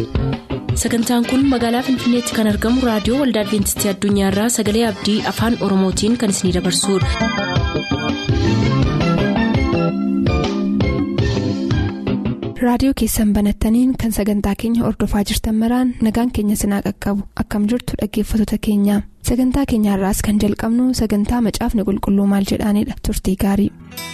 sagantaan kun magaalaa finfinneetti kan argamu raadiyoo waldaa adventistii addunyaarraa sagalee abdii afaan oromootiin kan isinidabarsudha. raadiyoo keessan banattaniin kan sagantaa keenya ordofaa jirtan maraan nagaan keenya sinaa qaqqabu akkam jirtu dhaggeeffattoota keenya sagantaa keenyaarraas kan jalqabnu sagantaa macaafni qulqulluu maal jedhaanidha turtii gaarii.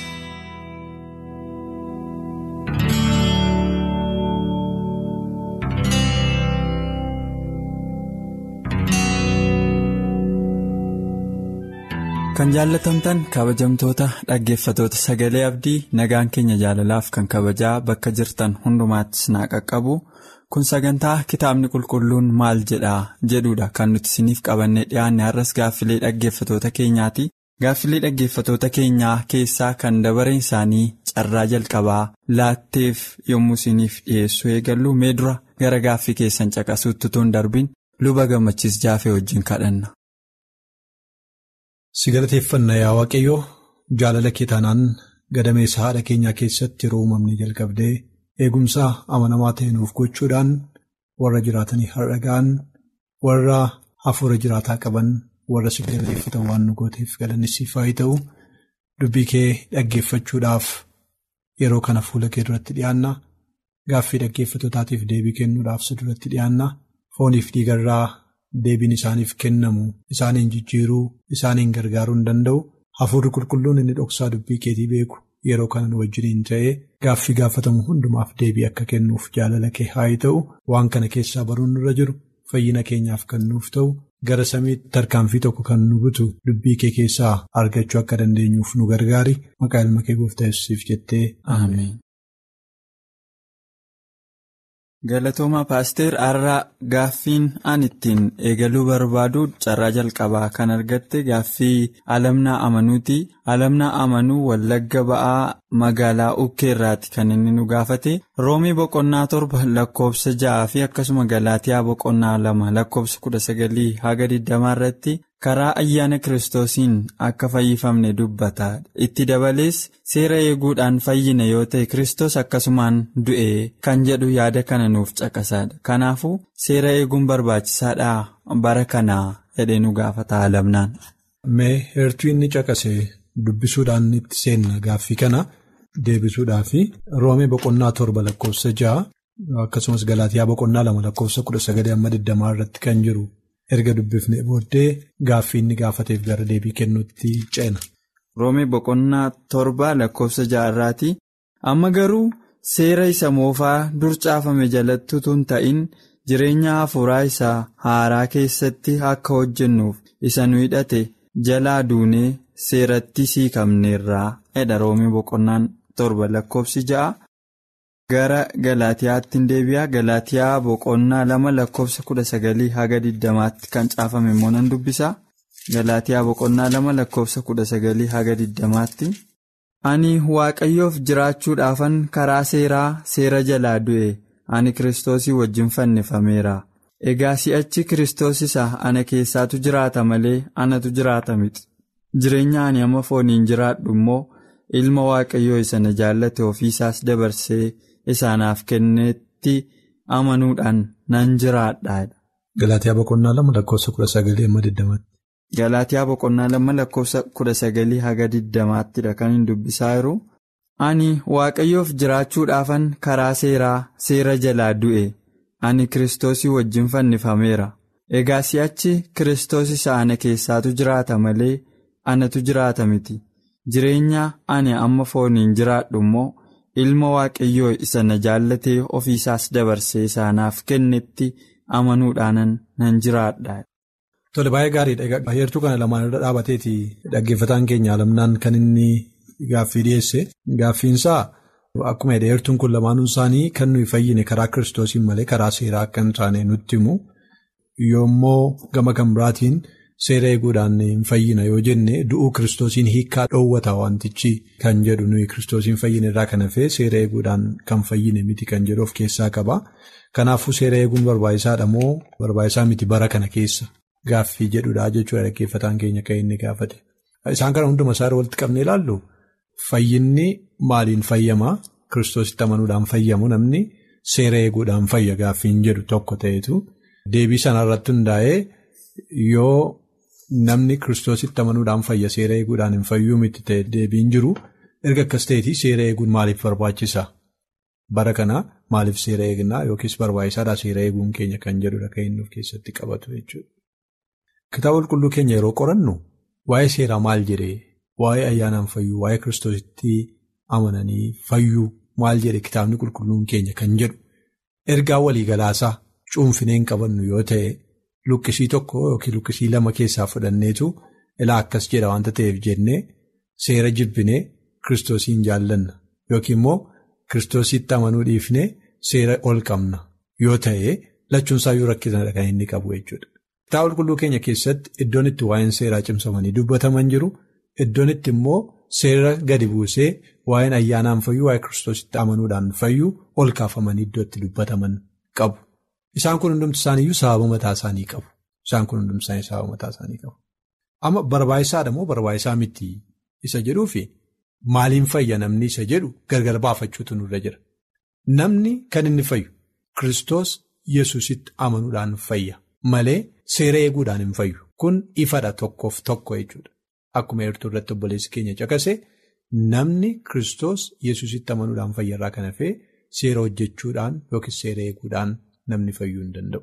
kan jaallatamtan kabajamtoota dhaggeeffatoota sagalee abdii nagaan keenya jaalalaaf kan kabajaa bakka jirtan hundumaattis naa qaqqabu kun sagantaa kitaabni qulqulluun maal jedhaa jedhudha kan nuti isiniif qabannee dhiyaanne har'as gaaffilee dhaggeeffatoota keenyaati gaaffilee dhaggeeffatoota keenyaa keessaa kan dabareen isaanii carraa jalqabaa laatteef yommuu isiniif dhiyeessu eegallu mee dura gara gaaffii keessan caqasuutti tun darbin luba gammachiis jaafee wajjin kadhanna. si galateeffanna yaa waaqayyoo jaalala kee taanaan gadameessa haadha keenyaa keessatti yeroo uumamni jalqabdee eegumsaa amanamaa ta'e nuuf gochuudhaan warra jiraatanii har'a ga'an warra hafuura jiraataa qaban warra si galateeffatan waan nu gooteef galanni siif haa ta'u dubbii kee dhaggeeffachuudhaaf yeroo kana fuula kee duratti dhiyaanna gaaffii dhaggeeffatootaatiif deebii kennuudhaaf si duratti dhiyaanna fooniif dhiigarraa. Deebiin isaaniif kennamu isaaniin jijjiiruu isaaniin gargaaruu hin danda'u hafuurri qulqulluun inni dhoksaa dubbii keetii beeku yeroo kana nu wajjiniin ta'ee gaaffii gaafatamu hundumaaf deebii akka kennuuf jaalala kee haa ta'u waan kana keessaa baruun irra jiru fayyina keenyaaf kan nuuf ta'u gara samiitti tarkaanfii tokko kan nu butu dubbii kee keessaa argachuu akka dandeenyuuf nu gargaari maqaa ilma kee gooftaa yesuusiif jettee ameen. galatooma paaster har'aa gaaffiin an ittiin eegaluu barbaadu carraa jalqabaa kan argatte gaaffii alamnaa amanuuti alamnaa amanuu wallagga ba'aa magaalaa ukkeerraati kan inni nu gaafate roomii boqonnaa torba lakkoofsa ja'aa fi akkasuma galaatiyaa boqonnaa lama lakkoofsa kudha sagalii haga digdamaa irratti karaa ayyaana kiristoosiin akka fayyifamne dubbata itti dabalees seera eeguudhaan fayyina yoo ta'e kiristoos akkasumaan du'e kan jedhu yaada kana nuuf caqasaadha kanaafuu seera eeguun barbaachisaadhaa bara kanaa jedhee nu gaafata alamnaan. Mee heertuu inni caqase dubbisuudhaan itti seenna gaaffii kana deebisuudhaaf roomee boqonnaa torba lakkoofsa ja'a akkasumas galaatiyaa boqonnaa lama lakkoofsa kudha sagalee amma digdamaa irratti kan jiru. erga dubbifnee booddee gaaffii inni gaafateef gara deebii kennuutti ceena. roomee boqonnaa torba lakkoofsa ja'arraati amma garuu seera isa moofaa dur caafame jalatti utuu hin ta'in jireenya hafuuraa isaa haaraa keessatti akka hojjennuuf isa nu hidhate jalaa duunee seeratti siikafneerraa jedha roomee boqonnaan torba lakkoofsi ja'a. gara galaatiyaatti deebi'a galaatiyaa boqonnaa lama lakkoofsa kudha sagalii haga diddamaatti kan caafame immoo nan dubbisa galaatiyaa boqonnaa lama lakkoofsa kudha sagalii haga diddamaatti ani waaqayyoof jiraachuudhaafan karaa seeraa seera jalaa du'e ani kiristoosii wajjin fannifameera egaa si'achi kiristoos isa ana keessaatu jiraata malee anatu jiraata miti jireenya ani amma fooniin jiraadhu immoo ilma waaqayyoo isa na jaallate ofiisaas dabarsee. isaanaaf kennetti amanuudhaan nan jiraadha. Galaatiyaa boqonnaa lama lakkoofsa kudha sagalii amma diddamaatti. Galaatiyaa boqonnaa lama lakkoofsa kudha sagalii haga diddamaattidha kan hin dubbisaa jiru. Ani waaqayyoof jiraachuudhaafan karaa seeraa seera jalaa du'e ani kiristoosii wajjin fannifameera. Egaa si'achi kiristoos isa ana keessaatu jiraata malee anatu jiraata miti. Jireenya ani amma fooniin jiraadhu immoo. ilma waaqayyoo isa na jaallatee ofiisaas dabarsee isaanaaf kennetti amanuudhaanan nan jiraadha. Tole baay'ee gaariidha. Heertuu kana lamaan irra dhaabateeti dhaggeeffataan keenya alamnaan kan inni gaaffii dhiyeesse. Gaaffiinsaa akkuma jedhe heertuun kun lamaanuun isaanii kan nuyi fayyine karaa kiristoosiin malee karaa seeraa akka hin taane nutti himu. Yommuu gama kan biraatiin seera eeguudhaan hin fayyina yoo jenne du'uu kiristoosiin hiikaa dhoowwata wantichi kan jedhu nuyi kiristoosiin fayyine irraa kan hafee seera eeguudhaan kan fayyine miti kan jedhu of keessaa qaba. Kanaafuu seera eeguun barbaachisaadha moo barbaachisaa miti bara kana keessa gaaffii jedhudha jechuudha dhaggeeffataan keenya kan inni gaafate. Isaan kana hunduma isaa walitti qabnee ilaallu fayyinni maaliin fayyamaa kiristoositti amanuudhaan fayyamu namni seera eeguudhaan fayya gaaffiin jedhu tokko ta'etu deebii sanarratti hundaa'ee yoo namni kiristoositti amanuudhaan fayya seera eeguudhaan hin fayyuu miti ta'e deebiin jiru erga akkas ta'eeti seera eeguun maaliif barbaachisa? Bara kana maaliif seera eegnaa yookiis barbaachisaadha seera eeguun keenya kan jedhudha kan inni of keessatti qabatu jechuudha. Kitaaba qulqulluu keenya yeroo qorannu waa'ee seeraa maal jedhee waa'ee ayyaanaan fayyuu waa'ee kiristoositti amananii fayyuu maal jedhe kitaabni qulqulluun keenya kan jedhu ergaa waliigalaasaa cuunfineen qabannu yoo ta'e luqqisii tokko yookiin luqqisii lama keessaa fudhanneetu ilaa akkas jedha waanta ta'eef jennee seera jibbinee kiristoosiin jaallanna yookiin immoo. Kiristoositti amanuu dhiifnee seera ol qabna yoo ta'e lachuunsaa yoo rakkisanidha kan inni qabu jechuudha. Kitaaba qulqulluu keenya keessatti iddoon itti waa'een seeraa cimsamanii dubbataman jiru iddoon itti immoo seera gadi buusee waa'een ayyaanaan fayyuu waa'ee kiristoositti amanuudhaan fayyuu ol kaafamanii iddoo itti dubbataman qabu. Isaan kun hundumti isaaniiyyuu sababa mataa isaanii qabu. Isaan kun hundumti isaanii sababa mataa isaanii qabu. Amma barbaachisaadha moo barbaachisaa miti isa jedhuufi. Maaliin fayya namni isa jedhu gargar baafachuutu nurra jira. Namni kan inni fayyu Kiristoos Yesuusitti amanuudhaan fayya malee seera eeguudhaan hin fayyu. Kun ifadha tokkoof tokko jechuudha. Akkuma eertuu irratti obboleessi keenya caqase namni Kiristoos Yesuusitti amanuudhaan fayyarraa kan hafee seera hojjechuudhaan yookiin seera eeguudhaan namni fayyuu hin danda'u.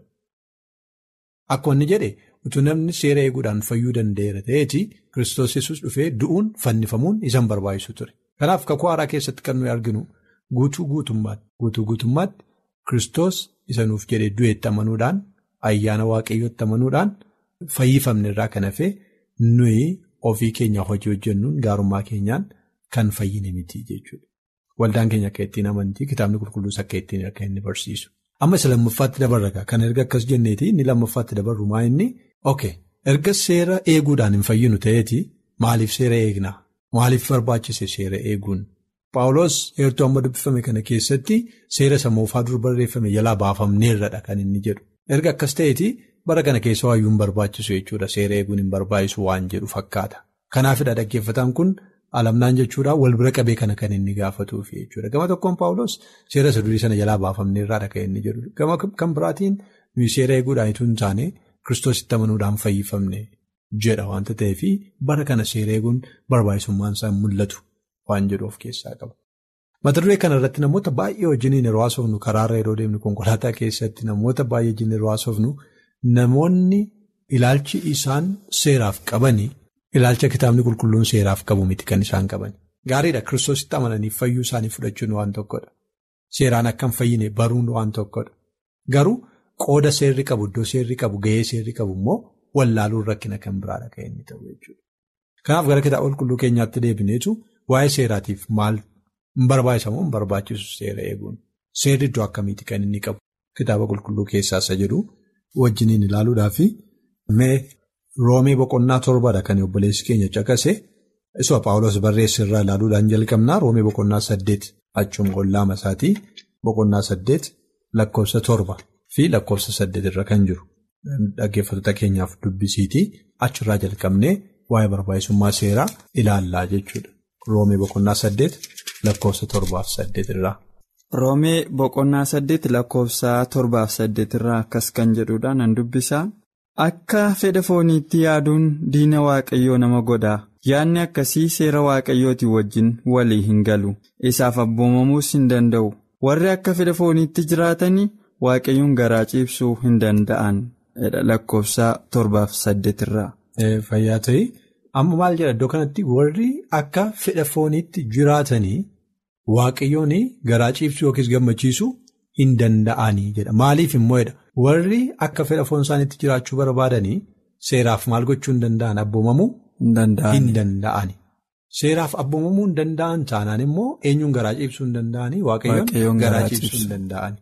Akkuma inni jedhe utuu namni seera eeguudhaan fayyuu danda'eera ta'eeti Kiristoos Yesuus dhufee du'uun fannifamuun isaan barbaachisu ture. Kanaaf kakuu haaraa keessatti kan nuyi arginu guutuu guutummaatti guutuu guutummaatti Kiristoos isa nuuf jedhee du'eetti amanuudhaan ayyaana waaqayyootti amanuudhaan fayyifamne irraa kan hafee nuyi ofii keenya hojii hojjennuun gaarummaa keenyaan kan fayyine miti jechuudha. Waldaan keenya akka ittiin amantii kitaabni qulqulluus akka ittiin akka inni barsiisu. Amma isa lammaffaatti dabarra kan erga akkas jenneeti inni lammaffaatti dabarru maa inni ok erga seera eeguudhaan hin fayyinu ta'eeti maaliif seera eegnaa maaliif barbaachise seera eeguun paawuloos heertuu amma dubbifame kana keessatti seera sammuu dur barreeffame jalaa baafamneerradha kan inni jedhu erga akkas ta'eeti bara kana keessa waayyuu hin barbaachisu jechuudha seera eeguun hin barbaachisu waan jedhu fakkaata kanaafidha dhaggeeffataan kun. Alamnaan jechuudhaan wal bira qabee kana kan inni gaafatuuf jechuudha. Gama tokkoon Paawuloos seera isa durii sana jalaa baafamneerraadha kan inni jedhu. Gama kan biraatiin nuyi seera eeguudhaan itoo hin taane kiristoositti amanuudhaan fayyifamne jedha waanta ta'eef bara kana seera eeguun barbaachisummaan isaa mul'atu waan jedhu of keessaa qaba. Mata duree kana irratti namoota baay'ee wajjiniin yeroo haasofnu karaarra yeroo deemnu konkolaataa keessatti namoota baay'ee wajjin yeroo haasofnu namoonni ilaalchi isaan seeraaf qabanii. Ilaalcha kitaabni qulqulluun seeraaf qabu miti kan isaan qaban. Gaariidha kiristoositti amananii fayyuu isaanii fudhachuun waan tokkodha. Seeraan akka hin fayyine baruun waan tokkodha. Garuu qooda seerri qabu iddoo seerri qabu gahee seerri qabu immoo wallaaluun rakkina kan biraadha kan inni ta'u jechuudha. Kanaaf gara kitaaba qulqulluu keenyaatti deebineetu waa'ee seeraatiif maal hin barbaachisamu hin barbaachisu seera eeguun. Seerri iddoo akkamiiti kan inni qabu kitaaba qulqulluu keessaa isa jedhu wajjiniin ilaaluudhaaf mee. Roomee boqonnaa torbadha kan obboleessi keenya caqase isuma Paawulos barreesse irraa ilaaluudhaan jalqabnaa Roomee boqonnaa saddeet achuma qollaama isaatii boqonnaa saddeet lakkoofsa torba fi lakkoofsa saddeet irra kan jiru dhaggeeffattoota keenyaaf dubbisiitii achirraa jalqabnee waa'ee barbaachisummaa seeraa ilaallaa jechuudha. Roomee boqonnaa saddeet lakkoofsa torbaaf saddeet irraa. Roomee boqonnaa saddeet lakkoofsa torbaaf saddeet irraa akkas kan jedhudha nan dubbisaa. Akka fedha fooniitti yaaduun diina waaqayyoo nama godhaa yaadni akkasii seera waaqayyooti wajjin walii hin galu isaaf abboomamuus hin danda'u warri akka fedha fooniitti jiraatanii waaqayyoon garaa ciibsuu hin danda'an lakkoofsa torbaaf saddeet irraa. Fayyaa ta'e amma maal jedha iddoo kanatti warri akka fedha fooniitti jiraatanii waaqayyoon garaa ciibsuu yookiis gammachiisuu hin danda'anii jedha maaliif immoo jedha. Warri akka fedha foon isaaniitti jiraachuu barbaadanii seeraaf maal gochuu hin danda'an abboomamuu hin danda'ani. Seeraaf abboomamuu hin danda'an taanaan immoo eenyuun garaa ciibsuu hin danda'anii waaqayyoon garaa ciibsuu hin danda'ani.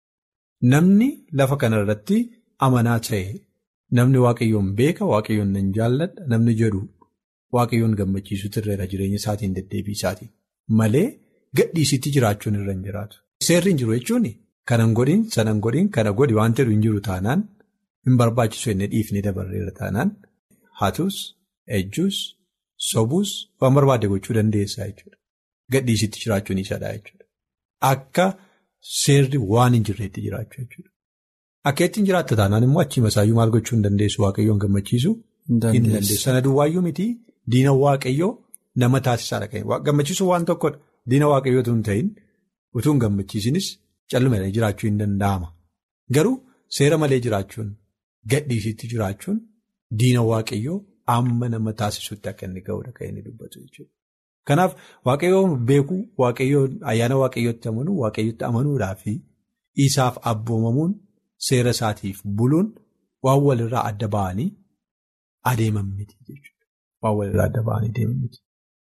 Namni lafa kanarratti amanaa ta'e namni waaqayyoon beeka waaqayyoon nan jaalladha namni jedhu waaqayyoon gammachiisuu irra jireenya isaatiin deddeebii isaatiin malee gadhiisitti jiraachuun irra hin jiraatu. Seerri hin jiru jechuun. Kanan godhin sanan godhin kana godhi waan jedhu hin jiru taanaan hin barbaachisu inni dhiifnee dabarreera taanaan hatus ejjuus sobuus waan barbaade gochuu dandeessaa jechuudha. Gadhiisitti jiraachuun isadha jechuudha. Akka seerri waan hin jirreetti jiraachuu jechuudha. Akka ittiin jiraatta taanaan immoo achii masaayyuu maal gochuu hin dandeessu waaqayyoon gammachiisuu hin dandeessu. Sana duwwaayyuu miti diina waaqayyoo nama taasisaadha kan gammachiisuu waan tokkodha. Diina waaqayyootu hin ta'in utuu hin gammachiisinis callumadhaan jiraachuu hin danda'ama. Garuu seera malee jiraachuun gadhiisitti jiraachuun diina waaqayyoo amma nama taasisutti akka inni ga'udha kan inni dubbatu jechuudha. Kanaaf waaqayyoo beekuu waaqayyoo ayyaana waaqayyootti amanuu waaqayyootti amanuudhaa fi isaaf abboomamuun seera isaatiif buluun waan walirraa adda ba'anii adeeman miti jechuudha. Waan walirraa adda ba'anii adeeman miti.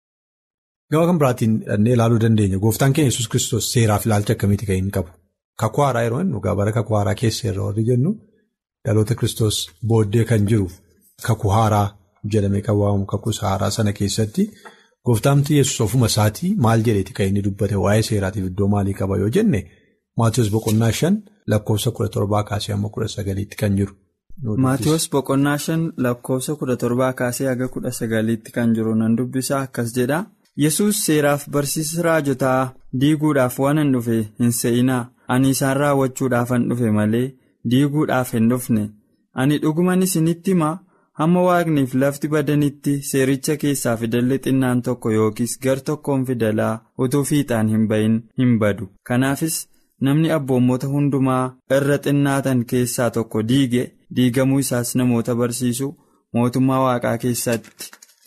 Gama kan biraatiin dhannee ilaaluu dandeenya. Gooftaan keenya Yesuus kiristoos seeraaf ilaalcha akkamiiti kan inni qabu? Kakuu haaraa yeroo inni dhugaa bara kakuu haaraa keessa irra warri jennu dhaloota kiristoos booddee kan jiru kakuu haaraa jedhamee kan waamamu kakuu haaraa sana keessatti gooftaamti Yesuus ofuma isaatii maal jedheeti kan inni dubbate waa'ee seeraatiif iddoo maalii qaba yoo jenne Maatiyus boqonnaa shan lakkoofsa kudha torbaa kaasee hamma kudha sagaliitti kan jiru. Maatiyus boqonnaa shan lakkoofsa kudha torbaa kaasee haga kudha sagaliitti kan jiru nan dubbisaa akkas jedha. Yesuus seeraaf barsiisa raajotaa diiguudhaaf waan hin dhufe hin se'inaa ani isaan raawwachuudhaafan dhufe malee diiguudhaaf hin dhufne ani dhuguman isinitti hima hamma waaqniif lafti badanitti seericha keessaa fidalli xinnaan tokko yookiis gar tokkoon fidalaa utuu fiixaan hin bahin hin badu kanaafis namni abboommota hundumaa irra xinnaatan keessaa tokko diige diigamuu isaas namoota barsiisu mootummaa waaqaa keessatti.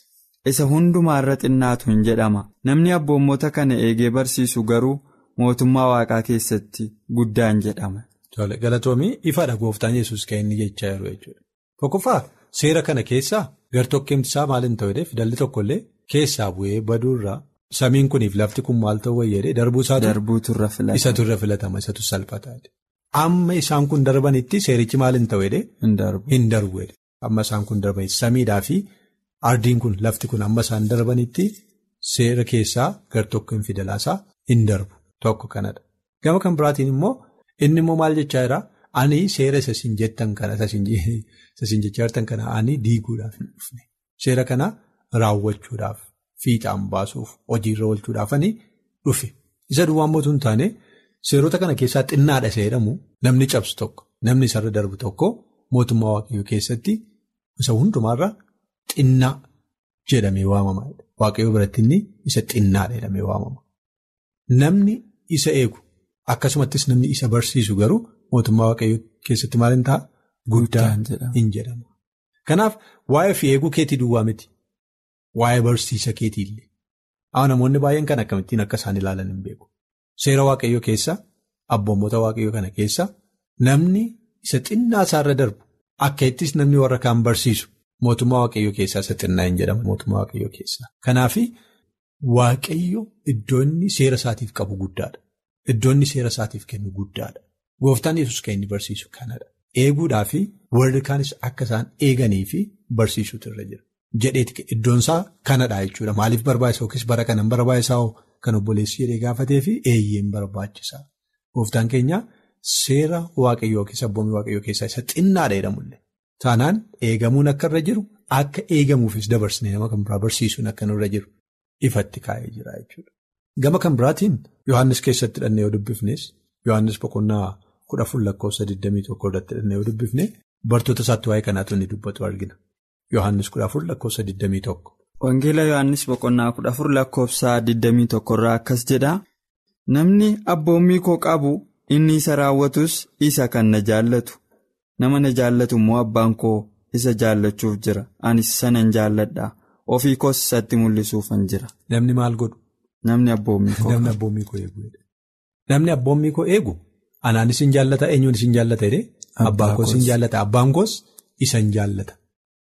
isa hundumaa irra xinnaatu hin jedhama namni abboommota kana eegee barsiisu garuu mootummaa waaqaa keessatti guddaan jedhama. Galatoomii ifaadha gooftaan yesus kan inni jechaa jiru jechuudha. Tokkoffaa seera kana keessaa gartokkeemti isaa maal hin ta'u fidalli tokkollee keessaa bu'ee baduurraa samiin kuniif lafti kun maal ta'uu wayyeedhe darbuu isaatu isatu irra filatama isatu salphataa amma isaan kun darbanitti seerichi maal hin ta'u hin darbu amma isaan kun darbanitti samiidhaa fi. Ardiin kun lafti kun amma isaan darbanitti seera keessaa gartokkoon fidalaasaa hin darbu tokko kanadha. Gama kan biraatiin immoo inni immoo maal jechaa jira ani seera isa siin jettan kana isa siin jechaa jirtan kana ani diiguudhaaf hin dhufne seera kana raawwachuudhaaf fiixaan baasuuf hojiirra oolchuudhaaf ani dhufe isa duwwaa mootuu hin taane seerota kana keessaa xinnaadha seeramu namni cabsu tokko namni isarra darbu tokko mootummaa waaqayyoo keessatti isa hundumaarra. Xinnaa jedhamee waamama. Waaqayyoo biratti inni isa xinnaadha jedhamee waamama. Namni isa eegu akkasumattis namni isa barsiisu garuu mootummaa waaqayyoo keessatti maal hin ta'a? Guddaa hin jedhamu. Kanaaf waa'ee fi eeguu keetii duwwaa miti. Waa'ee barsiisa keetii illee. Haa namoonni baay'een kan akkamittiin akka isaan ilaalan hin beeku. Seera waaqayyoo keessa abboommota waaqayyoo kana keessa namni isa xinnaa isaarra darbu akka ittis namni warra kaan barsiisu. Mootummaa waaqayyoo keessaa isa xinnaa hin jedhamu mootummaa waaqayyoo keessaa. Kanaaf waaqayyo iddoo inni seera isaatiif qabu guddaadha. Iddoo inni seera isaatiif kennu guddaadha. Gooftaan yesus kan inni barsiisu kanadha. Eeguudhaa fi warri kaanis akka isaan eeganii fi barsiisuutu irra jira. Jedheeti iddoon isaa kanadha jechuudha. Maaliif barbaachisa yookiis bara kanan barbaachisaa kan obboleessi jedhee gaafatee fi eeyyeen barbaachisaa. Gooftaan keenya seera waaqayyoo yookiis abboommii waaqayyoo keessaa isa xinnaadha jedhamullee. Taanaan eegamuun akka irra jiru akka eegamuufis dabarsine nama kan biraa barsiisuun akka irra jiru ifatti kaa'ee jira jechuudha. Gama kan biraatiin Yohaannis keessatti dhannee yoo dubbifnes Yohaannis boqonnaa kudha afur lakkoofsa 21 irratti dhannee yoo dubbifne bartoota isaatti waa'ee kanaatu inni dubbatu argina. Yohaannis kudha afur lakkoofsa 21. Wangeela Yohaannis boqonnaa kudha afur lakkoofsa 21 irraa akkas jedha. Namni abboommii koo qabu inni isa raawwatus isa kan na jaallatu. Nama na jaallatu immoo abbaan koo isa jaallachuuf jira. Anis sanan jaalladha. Ofii koos isatti mul'isuufan jira. Namni maal godhu? Namni abboommii koo. Namni abboommii koo eegu. Namni abboommii koo eegu anaanis hin jaallata eenyuun isin jaallata jedhee abbaa koos hin jaallata abbaan koos isa hin jaallata.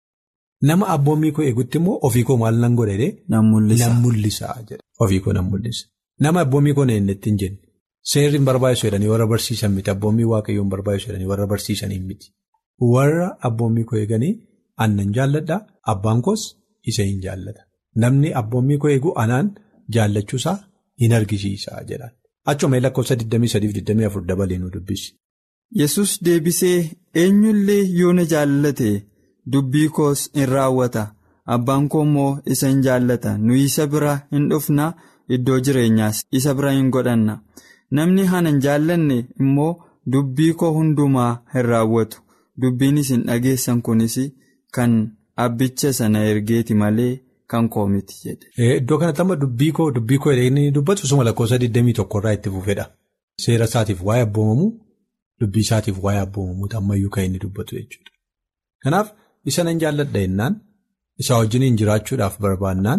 Nama abboommii koo eegutti immoo ofii koo maal nan godha jedhee. Nan mul'isa. Nan mul'isa jedha. Ofii koo nan mul'isa. Nama abboommii koo eenyutti hin jenne. Seerri hin barbaachisu jedhanii warra barsiisan miti. Abboommii waaqayyoo hin barbaachisu jedhanii warra barsiisanii miti. Warra abboommii koo eeganii aannan jaalladha. Abbaan koos isa hin jaallata. Namni abboommii koo eegu anaan jaallachuusaa hin argisiisa jedhaan. Achuma lakkoofsa 23-24 dabalee nu dubbisi. Yesus deebisee eenyullee yoo na jaallate dubbii koos in raawwata. Abbaan koo immoo isa hin jaallata. Nuyi isa bira hin dhufna. Iddoo jireenyaas isa bira hin godhanna. namni hana hin jaallanne immoo dubbii koo hundumaa hin raawwatu dubbiin isin dhageessan kunis kan abbicha sana ergeeti malee kan koo miti jedhe. Iddoo kanatti amma dubbii koo dubbii koo inni dubbatu suma lakkoofsa 21 irraa itti fufedha. Seera isaatiif waa'ee abboomamuu dubbii isaatiif waa'ee abboomamuu ammayyuu kan inni dubbatu jechuudha. Kanaaf isa nan jaalladha jennaan isa wajjiniin jiraachuudhaaf barbaannaan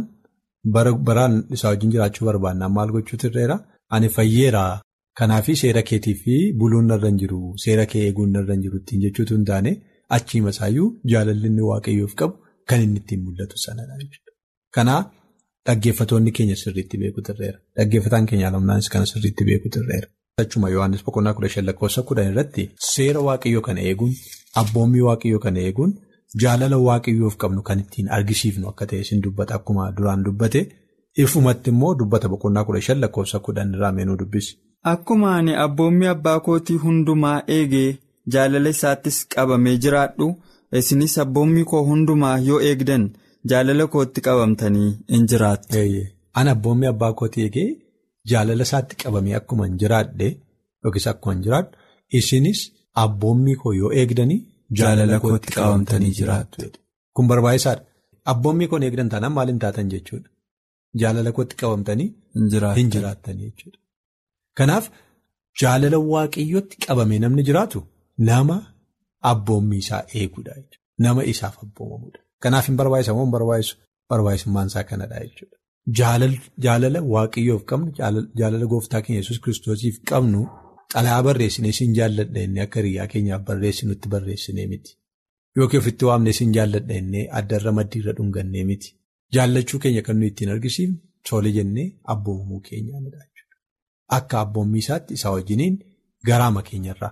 baraan isa wajjin jiraachuu barbaannaan maal gochuutu irreera ani fayyeera kanaafi seera keetii fi buluun narra hin jiru seera kee eeguun narra hin jiru ittiin jechuutu hin taane achiima isaayyuu jaalalli inni waaqayyoof qabu kan inni ittiin mul'atu sanadha jechuudha. Kanaa dhaggeeffatoonni keenya sirriitti beekuutu irreera dhaggeeffataan keenya alamnaanis kana sirriitti beekuutu irreera. Achuma Yohaannis boqonnaa kudha shan lakkoofsa kudhan irratti seera waaqayyoo kana eeguun abboommii waaqayyoo kana eeguun jaalala waaqayyoof qabnu kan ittiin argisiifnu akka ta'e isin dubbata akkuma duraan dubbate ifumatti immoo dubbata boqonnaa kudha shan lakkoofsa kudhan irraa meenuu dubbisi. Akkuma ani abboommii abbaa kootii hundumaa eegee jaalala isaattis qabamee jiraadhu isinis abboommii koo hundumaa yoo eegdan jaalala kootti qabamtanii hin jiraattu. Ani abboommii abbaa kootii eegee. Jaalala isaatti qabamee akkuma hin jiraadhe yookiis akkuma hin jiraadhu isinis abboommii koo yoo eegdanii jaalala kootti qabamtanii jiraattu. Kun barbaachisaadha. Abboommii koo eegdan taanaan maal hin taatan jechuudha. Jaalala kootti qabamtanii hin jiraattanii jechuudha. Kanaaf jaalala waaqayyootti qabamee namni jiraatu nama abboommii isaa eeguudha jechuudha. Nama isaaf abboomamuudha. Kanaaf hin barbaachisa moo hin barbaachisu barbaachisummaan isaa kanadha jechuudha. Jaalala waaqayyoof qabnu jaalala gooftaa keenya yesus kiristoosiif qabnu xalayaa barreessinee siin jaalladha inni akka hiriyaa keenyaaf barreessinutti barreessinee miti. Yookiin ofitti waamnee siin jaalladha inni addarra maddiirra dhungannee miti. Jaallachuu keenya kan nuyi ittiin argisiifnu tole jennee abboomamuu keenyaanidha jechuudha. Akka abboommii isaatti isaa wajjiniin garaama keenyarraa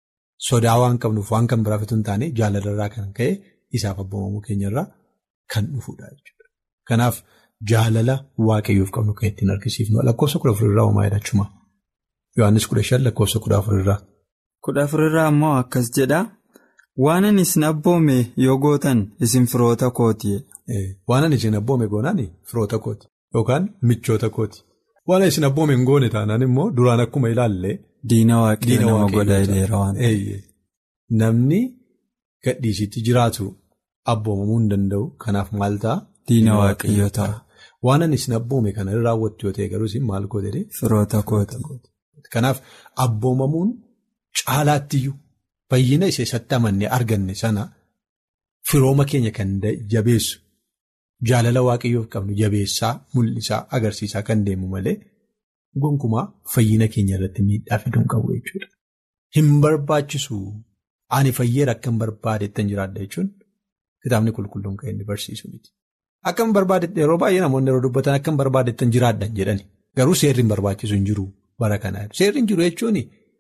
sodaa waan qabnuuf waan kan biraaf hin taane jaalalarraa kan ka'e isaaf abboomamuu keenyarraa kan dhufudha jechuudha. Kanaaf. Jaalala waaqayyoof qabnu kan ittiin argisiifnu lakkoofsa kudha afurirraa uumaa jedhachuma Yohaannis kudha shan lakkoofsa kudha afurirraa. Kudha afurirraa immoo akkas jedha waan ani isin abboome yoo gootan isin firoota kooti. Waan ani isin abboome goonaan firoota kooti yookaan michoota kooti waan isin abboome hin goone taanaan immoo duraan akkuma ilaalle. Diina waaqayyoo nama godha waan Namni gadhiisitti jiraatu abboomamuu hin danda'u kanaaf maal ta'a. Diina waaqayyoo ta'a. Waan ani isin abboome kana raawwattu yoo ta'e garuu isin maal goote Firoota kooti. Kanaaf abboomamuun caalaattiyyuu fayyina isa isatti amannee arganne sana firooma keenya kan jabeessu jaalala waaqayyoof qabnu jabeessaa mul'isaa agarsiisaa kan deemu malee gonkumaa fayyina keenya irratti miidhaa fiduu hin qabu jechuudha. Hin barbaachisu ani fayyeera akka hin barbaadetti hin jiraadha jechuun kitaabni qulqulluun kan inni barsiisu miti. Akka hin barbaadetti yeroo baay'ee namoonni yeroo dubbatan akka hin barbaadetti hin jiraadhan jedhani garuu seerri hin barbaachisu hin jiru bara kanaa seerri hin jiru jechuun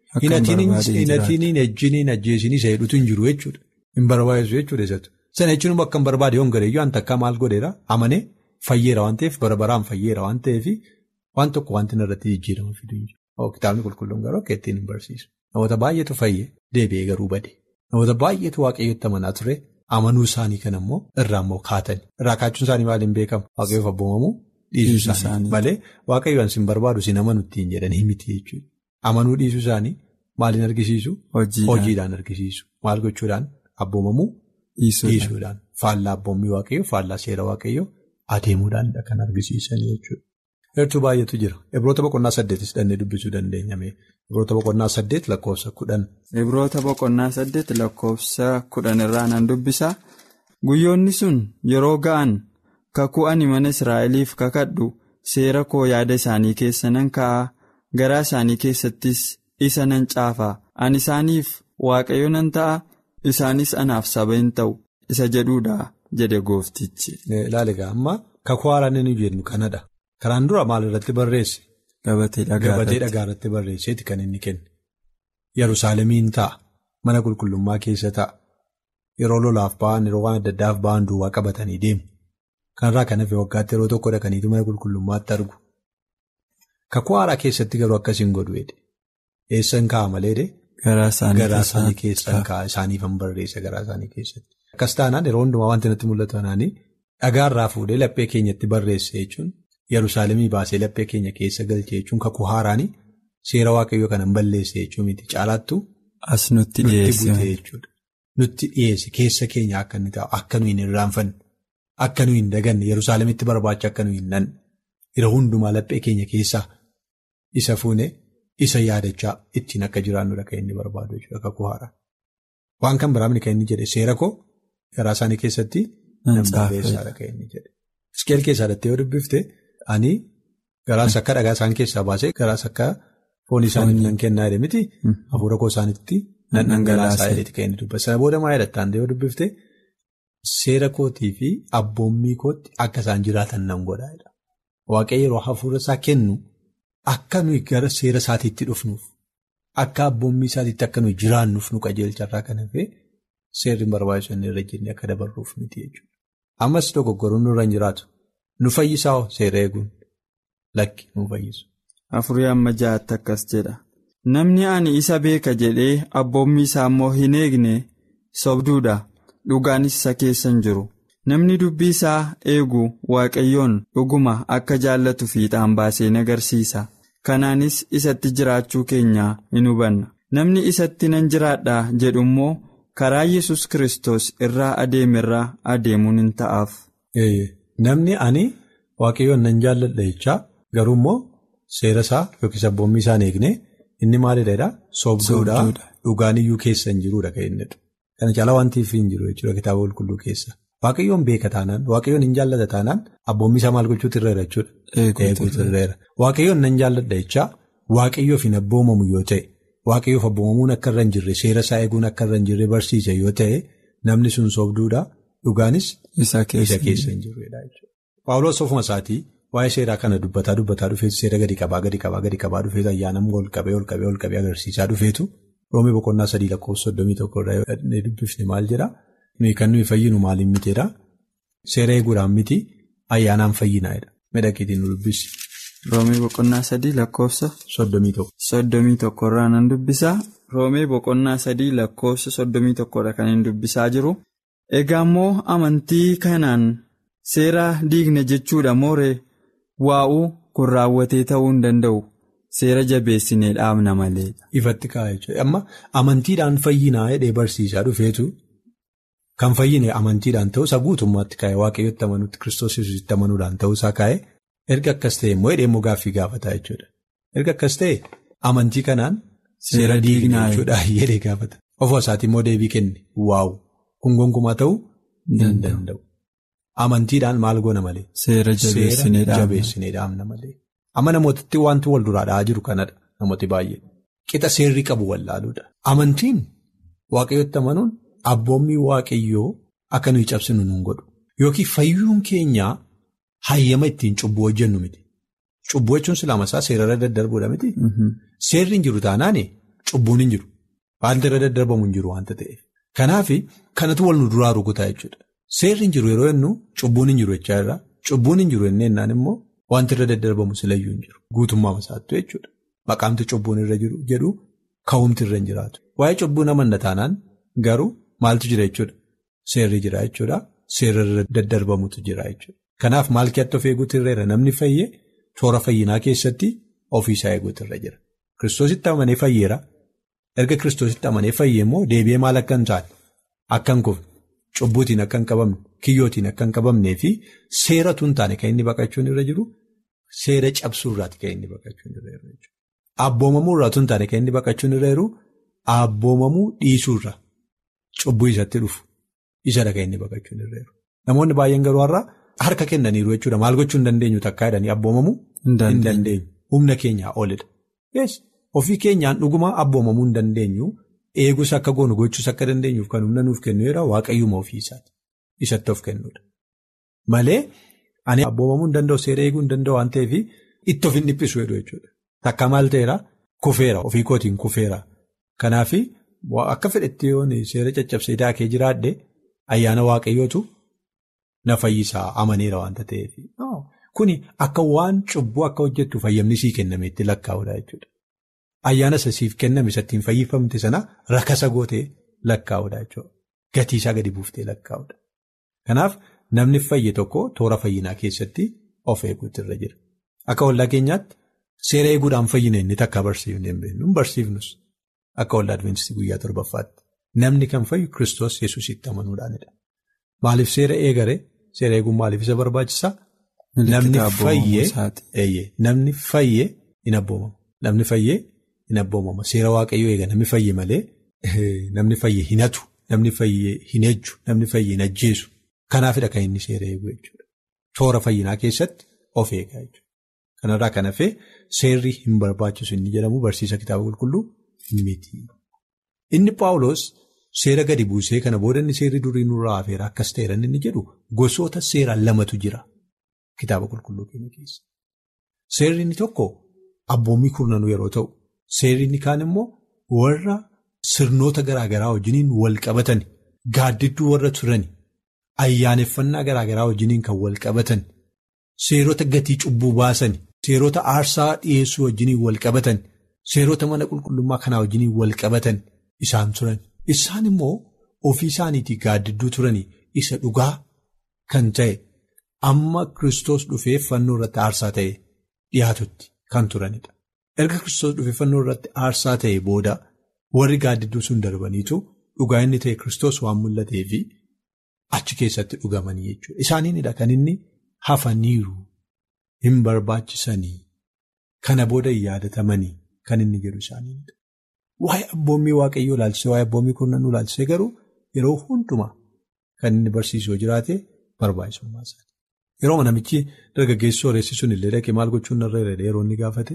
hinatiin ejjiniin ajjeesinii seedutu hin jiru jechuudha hin barbaachisu jechuudha isatu sana jechuun akka hin barbaade yoon gareeyyuu wanta akka maal godheera amanee fayyeera waan ta'eef bara baraan fayyeera waan ta'eef waan tokko wanti irratti jijjiirama fiduu hin jiru kitaabni qulqulluun garuu akka ittiin hin barsiisu namoota baay'eetu fayye deebi'ee garuu bade namoota baay'eetu waaqayyotti amanaa ture. Amanuu isaanii kan immoo irraa immoo kaatani. Irraa kaachuun isaanii maaliin beekamu? Waaqayyoof abboomamuu dhiisuu isaanii malee waaqayyoon sin barbaadu sin amanu ittiin jedhanii miti jechuudha. Amanuu dhiisuu isaanii maaliin argisiisu? Hojiidhaan argisiisu. Maal gochuudhaan? Abboomamuu dhiisuudhaan. Faallaa abboommii waaqayyoo, faallaa seera waaqayyoo adeemuudhaan kan argisiisan jechuudha. Heertuu baay'eetu jira. Ibroota boqonnaa saddeetis dhannee dubbisuu dandeenya. Ibroota boqonnaa saddeet lakkoofsa kudhan. Ibroota boqonnaa saddeet lakkoofsa kudhan irraa nan dubbisa. Guyyoonni sun yeroo ga'an kakuu ani mana Israa'eliif kakadhu seera koo yaada isaanii keessa nan kaa'a garaa isaanii keessattis isa nan caafa ani isaaniif waaqayyo nan ta'a isaanis anaaf saba hin ta'u isa jedhuudha jedhe gooftichi. Ilaali egaa amma kakuu haaraan inni jennu kanadha. Karaan dura maal irratti barreesse? Gabatee dhagaa irratti barreesseeti kan inni kenne. Yerusaalemiin ta'a. Mana qulqullummaa keessa ta'a. Yeroo lolaaf ba'an yeroo waan adda addaaf ba'an duwwaa qabatanii deemu. Kanarraa kan hafe waggaatti yeroo tokko dhaqaniitu mana qulqullummaatti argu. Kakuu haaraa keessatti garuu akkasiin godhu jedhe. Eessan kaa'a malee Garaa isaanii keessan kaa'a isaaniif hin barreessa garaa isaanii keessatti. Akkas taanaan yeroo hundumaa wanti natti mul'atu anaanii dhagaarraa fuudhee laphee keenyatti barreesse jechuun Yerusaalemii baasee laphee keenya keessa galchee jechuun kakuu haaraanii seera waaqayyoo kanan balleesse jechuu miti caalaattu. As nutti dhiyeesse. jechuudha. Nutti dhiyeesse keessa keenya akka inni taa'u akka nuyi hin irraanfanne akka nuyi hin daganne Yerusaalemitti barbaacha akka nuyi hin nanne yeroo hundumaa laphee keenya keessaa isa fuune isa yaadachaa ittiin akka jiraannudha kan inni barbaadu jechuudha kakuu haaraa. Waan kan biraamni kan inni jedhe seera koo garaa isaanii keessatti nan barreessaadha kan inni jedhe. Iskeel keessaa dhattee yoo dubbifte ani garaas akka dhagaa isaan keessaa baasee garaas akka foon isaanii nan kennaa jedhe miti hafuura koo isaaniitti nan dhangalaasaa jedheeti kan inni dubbatu. Sana booda maa jedhattaan yoo dubbifte seera kootii fi abboommii kootti akka isaan jiraatan nan godhaadha. Waaqayyo yeroo hafuura isaa kennu akka nuyi gara seera isaatiitti dhufnuuf akka abboommii isaatiitti akka nuyi jiraannuuf nu qajeelcharraa kan hafee seerri barbaachisu inni irra jennee akka dabarruuf miti jechuudha. Ammas dogoggoruun nurra hin jiraatu. Nu fayyisaa seera eeguun lakki nu fayyisu. Afurii amma ja'aatti akkas jedha. Namni ani isa beeka jedhee abboommii isaa immoo hin eegne sobduudha. Dhugaanis isa keessa hin jiru. Namni dubbii isaa eegu waaqayyoon dhuguma akka jaallatu fiixaan baasee agarsiisa. Kanaanis isatti jiraachuu keenya hin hubanna. Namni isatti nan jiraadha jedhu immoo karaa Yesus Kiristoos irraa adeemerraa adeemuun hin ta'aaf. Namni ani waaqayyoon nan jaalladha jechaa garuu immoo seera isaa yookiis abboommii isaa hin eegne inni maalidha sobduudha dhugaan iyyuu keessa hin jiruudha kan inni Kana caalaa wanti hin jiru jechuudha kitaaba qulqulluu keessa. Waaqayyoon beeka taanaan waaqayyoon hin jaallata taanaan abboommii isaa maal gochuutu irra jira jechuudha. Eeguutu irra jira. Waaqayyoon nan jaalladha jechaa waaqayyoof hin abboomamu yoo ta'e waaqayyoof abboomamuun akka irra hin jirre seera isaa eeguun akka irra hin jirre barsiisa yoo ta'e namni sun sobduudha dhugaanis isa keessa hin jirredha jechuudha. Paawuloos ofuma isaatii waa'ee seeraa kana dubbataa dubbataa dhufeetu seera gadi qabaa gadi qabaa gadi qabaa dhufeetu ayyaanamuu ol qabee ol qabee ol qabee agarsiisaa dhufeetu roomii boqonnaa sadii lakkoofsa soddomii tokko irraa dubbifne maal jedhaa nuyi kan nuyi fayyinu maaliin miteedhaa seera eeguudhaan miti ayyaanaan fayyinaadha midhagiitiin nu dubbisi. Roomii boqonnaa sadii lakkoofsa. Soddomii tokko. Soddomii tokko irraa nan dubbisaa. Roomii boqonnaa sadii lakkoofsa soddomii tokkodha kan hin dubbisaa jiru. Egaa immoo amantii kanaan seera diigne jechuudha mooree waa'uu kun raawwatee ta'uu hin danda'u. Seera jabeessinee dhaabna malee. Ifatti kaa'e jechuudha. Amma amantiidhaan fayyinaa jedhee barsiisaa dhufeetu kan fayyine amantiidhaan ta'uusaa guutummaatti kaa'e waaqayyotti amanuutti kiristoos yesuusitti amanuudhaan ta'uusaa kaa'e erga akkas ta'e immoo hidhee immoo gaaffii gaafataa jechuudha. Erga akkas ta'e amantii kanaan seera diignaa jechuudha jedhee gaafata. Ofuma isaatii immoo deebii kenne waawu kun gonkumaa ta'uu hin danda'u. Amantiidhaan maal goona malee. Seera jabeessinee dhaabna malee. Amma namootatti wanti wal duraa dha'aa jiru kanadha namooti baay'ee. Qixa seerri qabu wallaaluudha. Amantiin waaqayyotti amanuun abboommii waaqayyoo akka nuyi cabsinu nun godhu. Yookiin fayyuun keenyaa hayyama ittiin cubbuu hojjennu miti. Cubbuu jechuun silaamasaa seerarra daddarbuudha miti. Seerri hin jiru taanaan cubbuun hin jiru. Wanti irra daddarbamu hin jiru waanta ta'eef. Kanaaf kanatu wal nu duraa rukutaa jechuudha. Seerri hin jiru yeroo jennu cubbuun hin jiru jechaa irraa cubbuun hin jiru jennaan immoo wanti irra daddarbamu silayyuu hin jiru. Guutummaa masaattu jechuudha. Maqaamti cubbuun irra jiru jedhu ka'umti irra hin jiraatu. Waa'ee cubbuu namanna taanaan garuu maaltu jira jechuudha. Seerri jira jechuudha. Seerri irra daddarbamutu jira jechuudha. Kanaaf maal keetti of eeguutu irra jira namni fayyee toora fayyinaa keessatti ofiisaa eeguutu irra jira. Kiristoositti amanee fayyeera. Erga kiristoositti amanee fayyee immoo deebi'ee maal akka hin taane akka hin kufne cubbuutiin akka hin qabamne kiyyootiin akka hin qabamnee fi seeratu hin taane kan inni baqachuun irra jiru seera cabsuurraati kan inni baqachuun irra jiru. Abboomamuu irraatu hin taane kan inni baqachuun irra jiru abboomamuu dhiisuurra cubbuu isatti dhufu isadha kan inni baqachuun irra jiru. Namoonni baay'een garuu har'a harka kennaniiru jechuudha maal gochuu hin dandeenyu takkaa jedhanii abboomamuu hin dandeenyu humna keenyaa olidha. Ofii keenyaan dhuguma abboomamuu hin dandeenyu eegus akka goonu gochuus akka dandeenyuuf kan humna nuuf kennu yeroo waaqayyuma ofii isaati isatti of kennuudha. Malee ani abboomamuu hin danda'u seera eeguu hin danda'u waan ta'eef itti of hin dhiphisu jechuudha. Takka maal ta'eera kufeera ofii kootiin kufeera. Kanaaf akka fedhetti yoon seera caccabsee daakee jiraadhe ayyaana waaqayyootu na fayyisaa amaneera waanta ta'eef. Kuni akka waan cubbuu akka hojjettu fayyamni sii kenname itti lakkaa'uudha jechuudha. Ayyaana isa siif kenname isa ittiin fayyifamte sana rakasa gootee lakkaa'uudha jechuudha. Gatii isaa gadi buuftee lakkaa'uudha. Kanaaf namni fayye tokko toora fayyinaa keessatti of eeguutu irra jira. Akka waldaa keenyaatti Seera eeguudhaan fayyina inni takka barsiifne hin beeknu barsiifnus akka waldaa Adwiintistii guyyaa torbaffaatti namni kan fayyu Kiristoos Yesuusitti amanuudhaanidha. Maaliif seera eegare seera eeguun maaliif isa barbaachisaa? Namni fayyee hin abboomamu. Namni fayyee hin abboomama. Seera waaqayyoo eega namni fayyee malee namni fayyee hin hatu, namni fayyee hin ejju, namni fayyee hin ajjeesu. Kanaafidha kan inni seera eegu jechuudha. Toora fayyinaa keessatti of eegaa jechuudha. Kanarraa kan hafee seerri hin barbaachisu inni jedhamu barsiisa kitaaba qulqulluu miti. Inni Paawuloos seera gadi buusee kana booda inni seerri durii nurraa hafeera akkas ta'eera inni jedhu gosoota seeraan lamatu jira kitaaba qulqulluu keenya keessa. Seerri inni tokko abboommii kurnanuu yeroo ta'u, seerri inni kaan immoo warra sirnoota garaagaraa wajjiniin wal qabatan gaaddidduu warra turan ayyaaneffannaa garaagaraa wajjiniin kan wal qabatan seerota gatii cubbuu baasan seerota aarsaa dhiyeessuu wajjiniin wal qabatan seerota mana qulqullummaa kanaa wajjiniin wal qabatan isaan turan. Isaan immoo ofii isaaniitii gaaddidduu turanii isa dhugaa kan ta'e amma Kiristoos dhufee fannoo irratti aarsaa ta'e dhiyaatutti kan turanidha. Erga Kiristoos dhufee fannoo irratti aarsaa ta'e booda warri gaaddidduu sun darbaniitu dhugaa inni ta'e Kiristoos waan mul'atee fi achi keessatti dhugamanii jechuudha. Isaaniinidha kan inni hafaniiru hin barbaachisanii kana booda hin yaadatamanii kan inni jedhu isaaniinidha. Waa'ee abboommii waaqayyoo ilaalchisee waa'ee abboommii kurnanuu ilaalchisee garuu yeroo hundumaa kan inni barsiisuu jiraate barbaachisummaa isaati. Yeroo namichi dargaggeessi sooressi sun illee dhaqee maal gochuun narra irra yeroo inni gaafate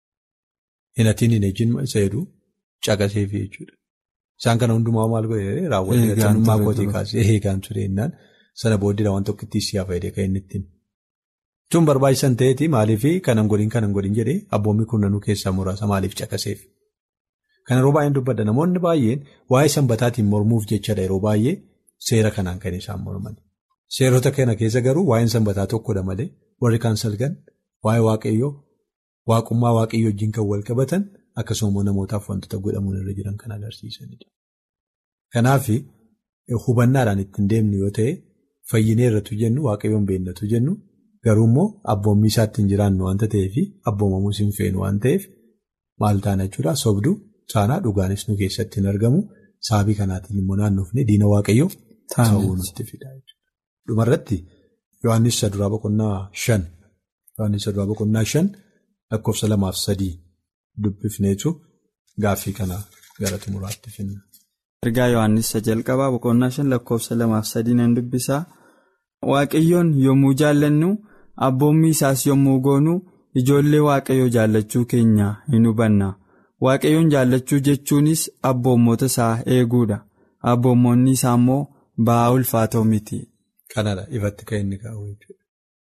hin hatiin hin ejjiin isa jedhu caqaseefi jechuudha. Isaan kana hundumaa maal godhee raawwatee sanummaa kootii kaasee eegaan ture jennaan sana booddee waan tokkittii siyaa fayyadee kan inni ittiin. Tun barbaachisan ta'eeti maaliif kanan godhin kanan godhin jedhee abboommii kurnanuu keessaa muraasa maaliif caqaseef. Kan yeroo baay'een dubbadha namoonni baay'een waa'ee sanbataatiin mormuuf jechadha yeroo baay'ee seera kanaan kan isaan morman. Seerota kana keessa garuu waa'een sanbataa tokkodha malee warri kaan salgan waa'ee waaqayyoo waaqummaa waaqayyoo wajjin kan wal qabatan akkasuma namootaaf wantoota godhamuun irra jiran kan agarsiisanidha. Kanaaf hubannaadhaan ittiin deemnu yoo ta'e fayyinee irratti jennu waaqayyoon beennatu jennu garuu immoo abboommii isaatti hin jiraannu waanta ta'eef abboomamuus hin feenu waan ta'eef maal taana jechuudha sobduu. Saanaa dhugaanis nu keessatti hin argamu sababii kanaatiin immoo naannoofne diina waaqayyoo ta'uu nutti fida. Dhumarratti Yohaannis saduraa boqonnaa shan Yohaannis saduraa boqonnaa shan lakkoofsa lamaaf sadii dubbifneetu gaaffii kana gara xumuraatti finna. Ergaa Yohaannis jalqabaa boqonnaa shan lakkoofsa lamaaf sadii nan dubbisaa waaqayyoon yommuu jaallannu abboommii isaas yommuu goonu ijoollee waaqayyoo jaallachuu keenya hin hubanna. Waaqayyoon jaallachuu jechuunis abboommota isaa eeguudha. Abboommoonni isaa immoo ba'aa ulfaatoo miti. Kanadha ifatti kan inni kaa'u jechuudha.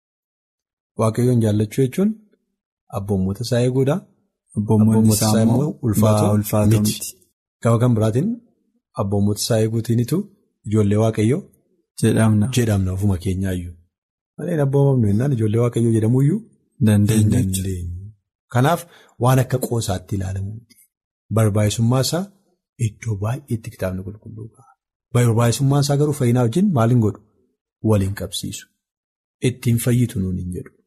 Waaqayyoon jaallachuu jechuun abboommota isaa eeguudha. Abboommonni isaa immoo ba'aa ulfaatoo miti. Gama kan biraatiin abboommota isaa eeguutiinitu ijoollee waaqayyoo jedhamna. Jedhamna ofuma keenyaayyuu. Malee abboomamnu jennaan ijoollee waaqayyoo jedhamuyyuu dandeenya. Kanaaf waan akka qoosaatti ilaalamu barbaachisummaa isaa iddoo baay'eetti kitaabni qulqulluu ka'a. Barbaachisummaan isaa garuu fayyinaa wajjin maal hin godhu? Waliin qabsiisu. Ittiin fayyitu nuun hin jedhu.